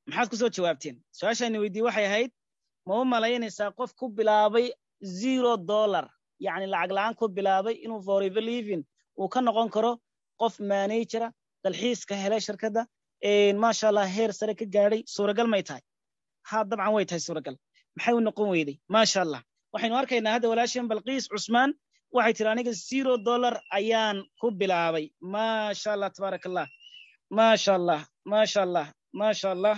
maxaad kusoo jawaabteen su-aashayna weydiye waxay ahayd ma u malaynaysaa qof ku bilaabay zero dollar yacni lacag la'aan ku bilaabay inuu forever living uu ka noqon karo qof managera dalxiiska helay shirkadda maasha allah heer sare ka gaadhay suuragal may tahay ha dabcan way tahay suuragal maxay u noqon weyday maasha allah waxaynu arkaynaa hadda walaashan balqiis cusmaan waxay tiri aniga zero dollar ayaan ku bilaabay maasha allah tabaarak allah maasha allah maasha allah maasha allah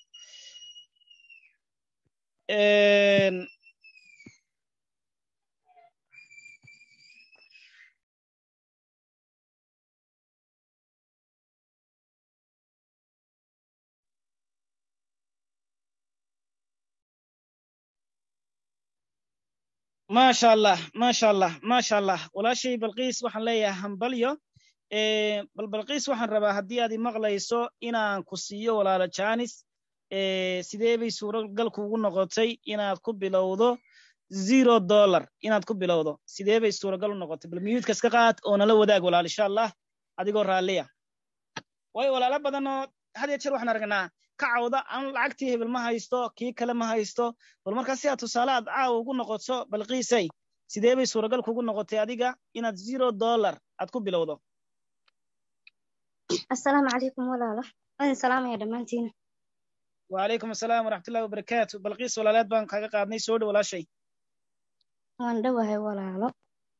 maasha allah maasha allah maasha allah walaashay balqiis waxaan leeyahay hambalyo bal balqiis waxaan rabaa haddii aad imaqlayso inaan ku siiyo walaalo janis sidee bay suuragal kugu noqotay inaad ku bilowdo zero dollar inaad ku bilowdo sidee bay suuragal u noqotay bal miyuudka iska qaad oo nala wadaag walaal insha allah adigoo raalliya waayo walaalo badan oo had iyo jeer waxaan aragnaa ka cawda aan lacagtii hebel ma haysto kii kale ma haysto bal markaa si aad tusaale aad caawa ugu noqoto balqiisay sidee bay suuragal kugu noqotay adiga inaad zero dollar aad ku bilowdo asalaamu calaykum walaalo waan salaamaya dhammaantiin wacalaykum asalaam waraxmatullahi wabarakaatu balqiis walaaleed baan kaga qaadnay soo dhow walaashay waan dhowahay walaalo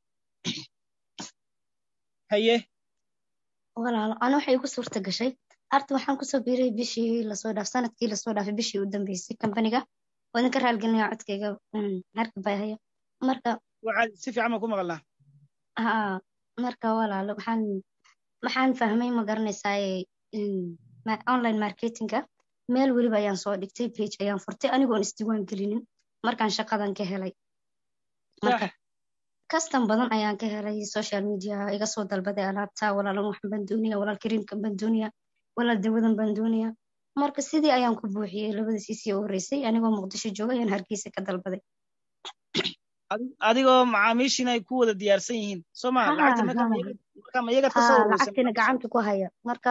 haye walaalo ana waxay igu suurta gashay arta waxaan kusoo biiray bishii lasoo dhaaf sanadkii lasoo dhaafay bishii u dambeysay kambaniga oo idinka raalgelinaya codkayga harka bayhaya marka waxaad si fiican baan ku maqalnaa ha marka walaalo waxaan waxaan fahmay ma garanaysaa online marketinga meel weliba ayaan soo dhigtay page ayaan furtay anigoon isdiiwaan gelinin markaan shaqadan ka helay marka custom badan ayaan ka helay social media iga soo dalbaday alaabta walaalan waxan baan doonaya walaal kariimkan baan doonaya walaal dawadan baan doonaya marka sidii ayaan ku buuxiyey labada siisii u horreysay anigoo muqdisho jooga ayaan hargeysa ka dalbaday adigoo macaamiishiina ay ku wada diyaarsan yihiin soo ma lacagta ma iyagaad ka soo lacagtina gacanta ku haya marka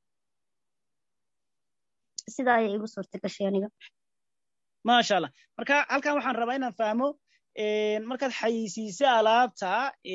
sidaa ayay igu suurta gashay aniga maasha allah marka halkan waxaan rabaa inaan fahmo markaad xayeysiisay alaabta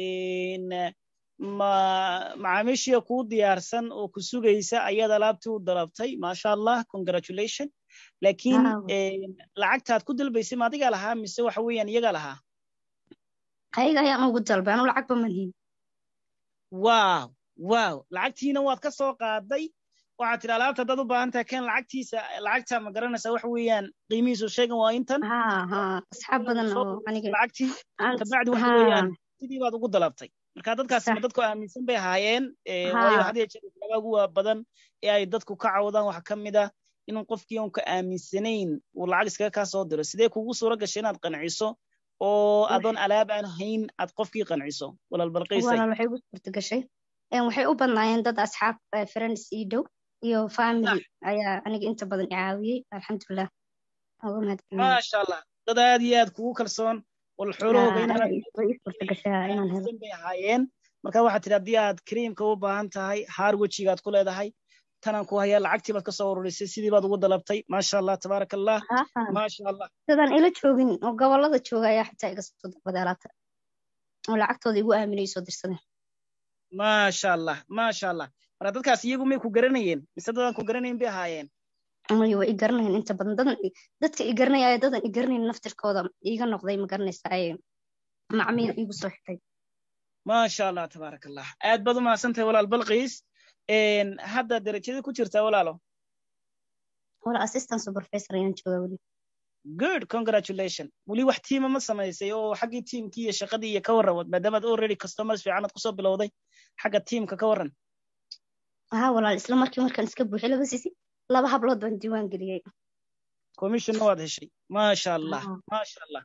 ma macaamiishiya kuu diyaarsan oo ku sugaysa ayaad alaabtii u dalabtay maasha allah congratulation laakiin lacagtaad ku dalbaysay ma adigaa lahaa mise waxa weeyaan iyagaa lahaa ayaga ayaan ugu dalbay anu lacagba malhin wow wow lacagtiina waad ka soo qaaday waxaad tiri alaabta haddaad u baahan tahay keen lacagtiisa lacagta ma garanaysaa waxa weeyaan qiimihiisu sheegan waa intan asxaab badan oo aniga lacagtii kabacdi waxa weeyaan sidii baad ugu dalabtay marka dadkaasi ma dadku aaminsan bay ahaayeen waayo had iyo jeer waxyaabaa ugu waa badan ee ay dadku ka cawdaan waxa ka mid ah inuu qofkii uun ka aaminsanayn uu lacag iskaga kaa soo diro sidee kugu suura gashay inaad qanciso oo adoon alaab aan hayn aad qofkii qanciso walaal balqiisay walaal waxay ugu suurta gashay waxay u badnaayeen dad asxaab friends ii dhow iyo family ayaa aniga inta badan i caawiyey alxamdulilah maasha allah dad aad iyo aad kugu kalsoon wal xoolahoogainbay ahaayeen marka waxaad tidhi haddii aad kariimka u baahan tahay haar wejigaad ku leedahay tanaan ku hayaa lacagtii baad ka soo ururisay sidii baad ugu dalabtay maasha allah tabaaraka allah maasha allah dadaan ila joogin oo gobolada jooga ayaa xitaa iga soo dalbaday alaabta oo lacagtooda igu aaminay soo dirsadeen maasha allah maasha allah marka dadkaas iyagu may ku garanayeen mise dadaan ku garanayn bay ahaayeen may waa i garanayeen inta badan dadan dadka i garanaya dadan i garanayn naftirkooda iiga noqday ma garanaysa ay macmiil iigu soo xitay maasha allah tabaaraka allah aad baad u mahadsantahay walaal balqiis hadda derajada ku jirtaa walaalo wala assistant supervisor ayaan joogaa weli good congratulation weli wax tiima ma samaysay oo xaggii tiimkii iyo shaqadii iyo ka warran maadaamaad already customers fiican aad kusoo bilowday xagga tiimka ka warran ha walaal isla markii markaan iska buuxay laba sisi laba hablood baan diiwaan geliyey commissionna waad heshay maasha allah maasha allah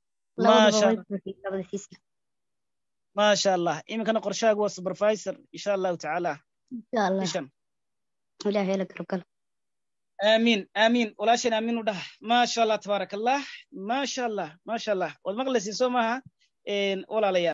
maasha allah iminkana qorshaagu waa supervisor insha allahu tacaala ilaahay la garabgalo آمين آمين ولا شيء آمين وده ما شاء الله تبارك الله ما شاء الله ما شاء الله والمغلس يسومها ولا ليا